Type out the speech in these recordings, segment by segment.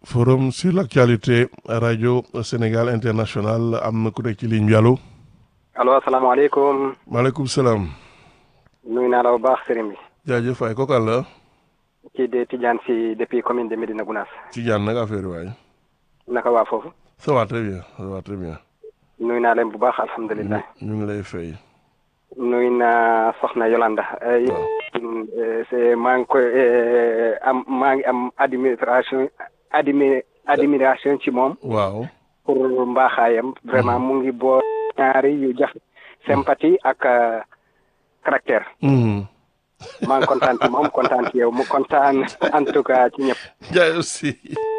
forum sur l'actualité rajo Sénégal international am na ku nekk ci ligne bi allo. allo asalaamaaleykum. maaleykum salaam. nuyu naa la bu baax sëriñ bi. jaajëf waay kooku àll. kii de Tidiane si depuis commune de Médina Gounass. Tidiane nag affaire waay. naka waa foofu. ça va très bien ça va très bien. nuyu naa leen bu baax alhamdulilah. ñu ngi lay fay. nuyu naa Soxna Yolanda. c'est maa ngi koy am maa ngi am administration admi admiration ci moom. waaw. pour mbaaxaayam. vraiment mu ngi boo ñaari yu jafe. sympathie ak caractère. maa ngi kontaan ci moom kontaan ci yow mu kontaan en tout cas ci ñëpp. jaay aussi.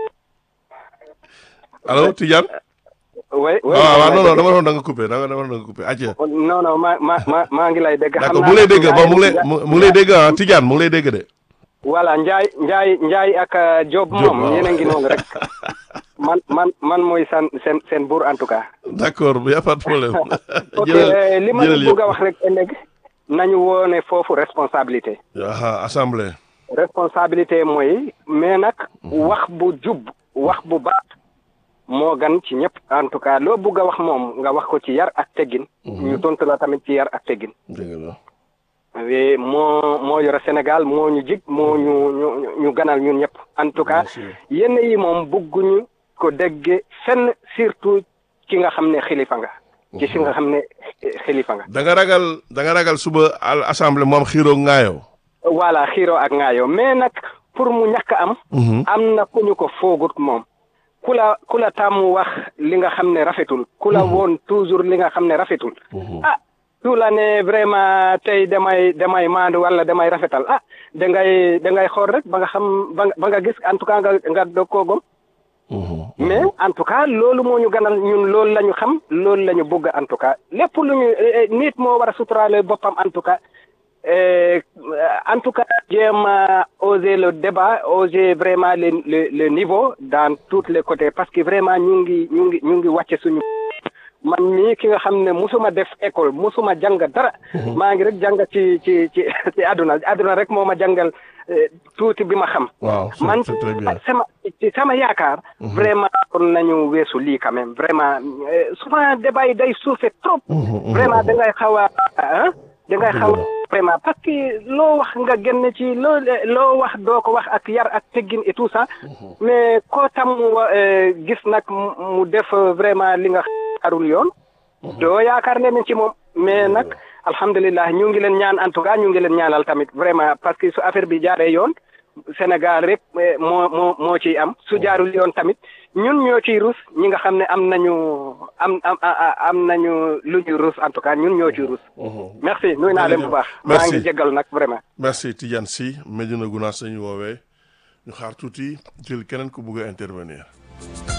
allo Tidiane. oui oui waaw waaw non non dama doon da nga coupé da nga dama doon da nga coupé acca. non non ma ma ma maa ngi lay dégg. xam d'accord naa mu ngi lay dégg Ndiaye- bon mu ngi lay mu ngi lay dégg ah Tidiane mu ngi lay dégg de. voilà Ndiaye Ndiaye Ndiaye ak Diop Diop, moom waaw. yéen a ngi noonu rek man man man mooy san seen seen buur en tout cas. d'accord y a pas de problème. ok jëlal li ma la jëlal bëgg a yëpp. wax rek ëllëg nañu woone foofu responsabilité. aha assemblée. responsabilité mooy mais nag wax bu jub wax bu baax moo gan ci ñëpp en tout cas loo bëgg a wax moom nga wax ko ci yar ak teggin. ñu tontu la tamit ci yar ak teggin. dëgg la. oui moo moo yore Sénégal moo ñu jig moo ñu ñu ñu ganal ñun ñëpp en tout cas Bien sûr. yenn yi moom bëgguñu ko dégge fenn surtout ki nga xam ne xilifa nga. ci si nga xam ne eh, xilifa nga. da nga ragal da nga ragal suba al assemblée moom xiiroo ngaayoo. voilà xiiro ak ngaayoo mais nag pour mu ñàkk am. am na ku ñu ko foogut moom. ku la ku la tàmm wax li nga xam ne rafetul. ku la woon toujours li nga xam ne rafetul. ah su la ne vraiment tey damay damay maandu wala damay rafetal ah da ngay da ngay xool rek ba nga xam ba nga ba nga gis en tout cas nga nga doog koo gom mais en tout cas loolu moo ñu ganal ñun loolu la ñu xam loolu la ñu bëgg en tout cas lépp lu ñu eh, eh, nit moo war a suturaale boppam en tout cas eh, en tout cas jéem a oser le débat oser vraiment le le le niveau dans tous les côtés parce que vraiment ñu ngi ñu ngi ñu ngi wàcce suñu man mii ki nga xam ne musuma def école musuma jàng dara maa ngi rek jàng ci ci ci ci àdduna àdduna rek moo ma jàngal eh, tuuti bi ma xam waaw c'est man c'est très bien. sama ci sama yaakaar vraiment kon nañu weesu lii quand même vraiment euh, souvent débat yi day suufe trop vraiment da ngay xaw a ah da ngay xaw a vraiment parce que loo wax nga génn ci loo loo wax doo ko wax ak yar ak teggin et tout ça mais koo tam wa- euh, gis nag mu mu def vraiment li nga xarul yoon doo yaakaar ne ci moom mais nag alhamdulilah ñu ngi leen ñaan en tout cas ñu ngi leen ñaanal tamit vraiment parce que su affaire bi jaaree yoon Sénégal rek eh, moo moo moo ciy am su jaarul yoon tamit ñun ñoo ciy rus ñi nga xam ne am nañu am am a- am nañu lu ñuy rus en tout cas ñun ñoo ciy rus. merci nuyu naa leen bu baax. maa Merci. ngi jéggal nag vraiment. merci Tidiane Sy Medina Gounass sañu woowee ñu xaar tuuti jël keneen ku bugg a intervenir.